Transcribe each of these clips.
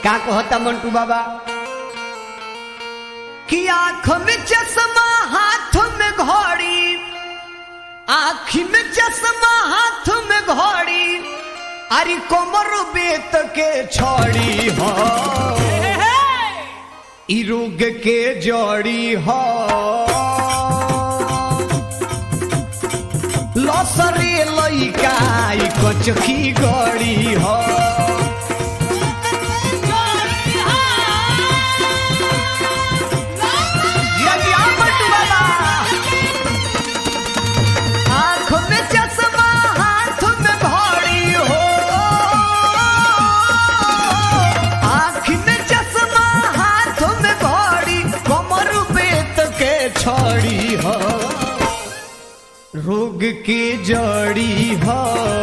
का कहता मंटू बाबा कि आंख में चश्मा हाथ में घड़ी आँखी में चश्मा हाथ में घड़ी अरे कोमर बेत के छड़ी हो ई रोग के जड़ी हो लसरे लइका ई कचकी गड़ी हो जिया जिया मंटू बाबा आँख में चश्मा हाथ में घड़ी हो आँख में चश्मा हाथ में घड़ी कमर बेत के छड़ी हो रोग की जड़ी हो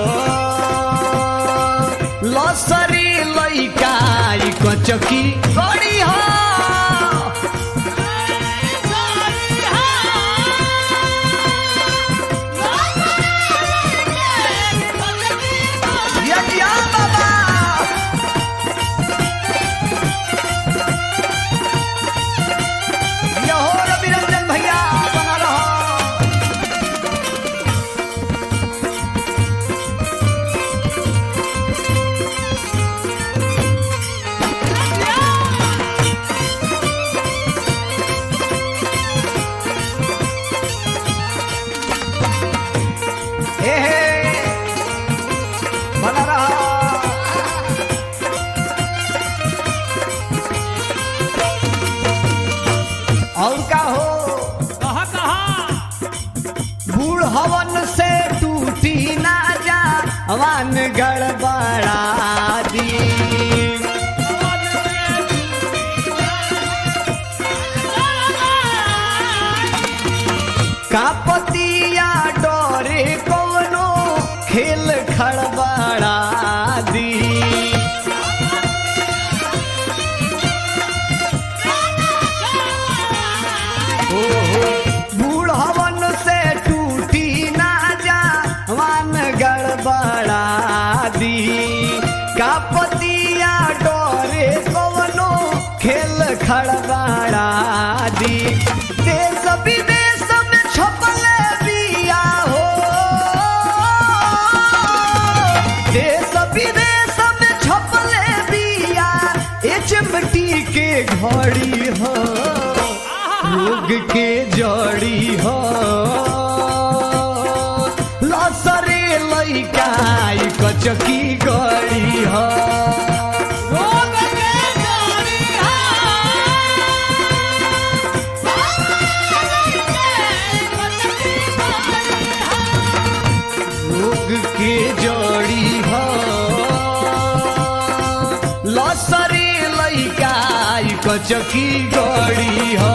लसरी लइका ई कचकी गड़ी हो जिया जिया बाबा जिया हो रवि रंजन भैया बना रहो हे हे बना रहा और का हो कहा कहा बूढ़ हवन से टूटी ना जा हवन गड़बड़ा दी कापतिया डोरे कवनो खेल खड़बड़ा दी बूढ़ हवन से टूटी ना जा वन गड़बड़ा दी कापतिया डोरे कवनो खेल खड़बड़ा दी देश विदेश में छपल बिया हो देश विदेश में छपल बिया एचमटी के घड़ी हो रोग के जड़ी हो लसरे लइका ई कचकी गड़ी हो रोग के जड़ी हो लसरे लइका ई कचकी गड़ी हो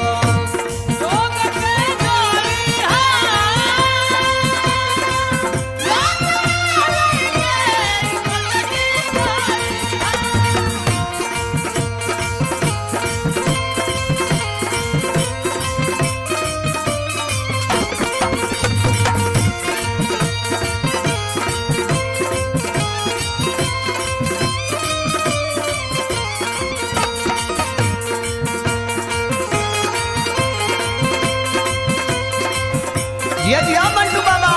जिया जिया मंटू बाबा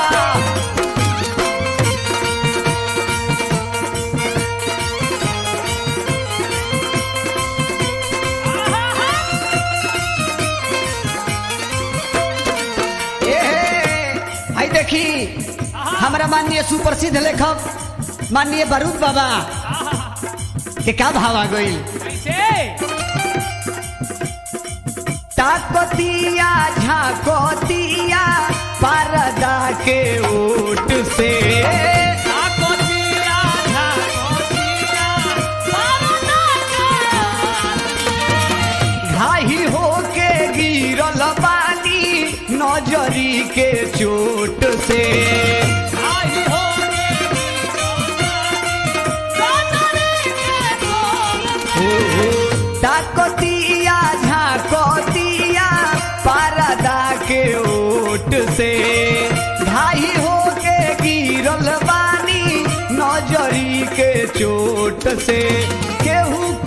ए हे, आई देखी हमारा माननीय सुप्रसिद्ध लेखक माननीय बारूद बाबा के का भाव आ गई कैसे ताकतिया झाकोतिया परदा के ओट से घाही होके गिरल पानी नजरी के चोट से ताकतिया झाकोतिया परदा के ओट से घाही होके गिरल बानी नजरी के चोट से केहू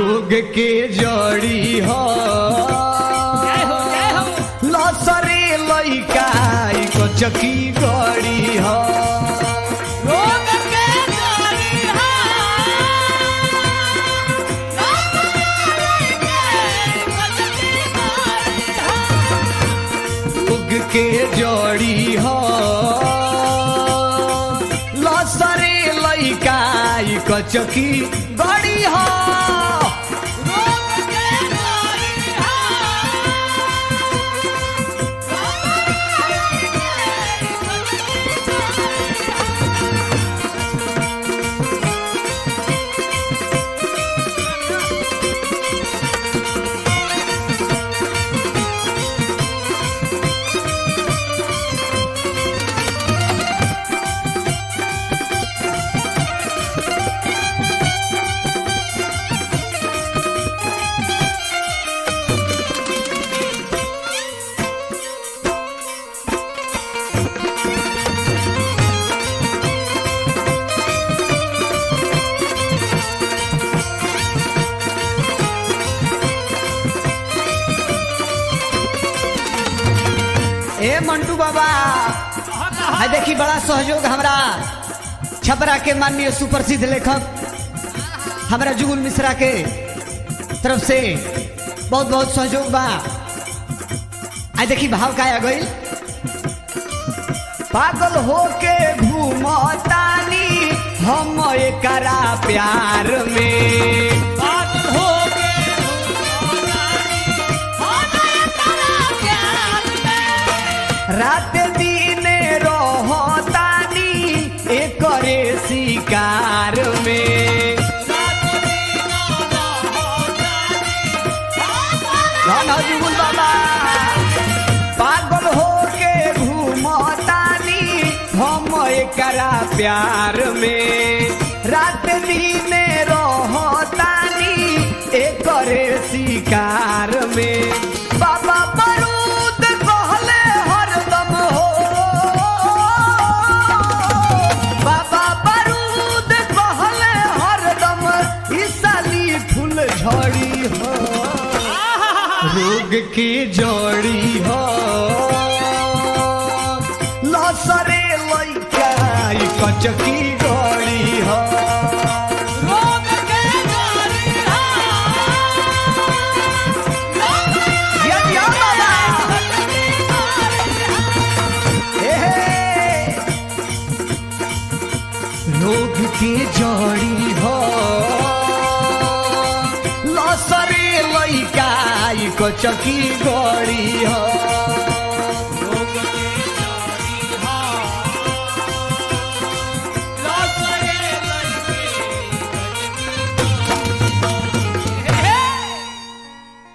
रोग के जड़ी हो जय हो जय हो लसरे लइका कचकी गड़ी हो रोग के जड़ी हो रोग के जड़ी हो लसरे लइका कचकी गड़ी हो ए मंटू बाबा है देखी बड़ा सहयोग हमरा छपरा के माननीय सुप्रसिद्ध लेखक हमरा जुगुल मिश्रा के तरफ से बहुत बहुत सहयोग बा आई देखी भाव का आ गई पागल होके घूमतानी हम एकरा प्यार में पागल हो गए रात दिन रहतानी एकरे शिकार में धन हो जुगुल बाबा पागल होके घूमतानी हम एकरा प्यार में रात दिन रहतानी एकरे शिकार में बाबा बरूद कहले हरदम हो बाबा बरूद कहले हरदम ई साली फूल झड़ी हो रोग की जोड़ी हो लसरे लइका ई कचकी गड़ी हो ये दिया बाबा हे हे। रोग की जोड़ी हो लसरे लइका ई कचकी गड़ी हो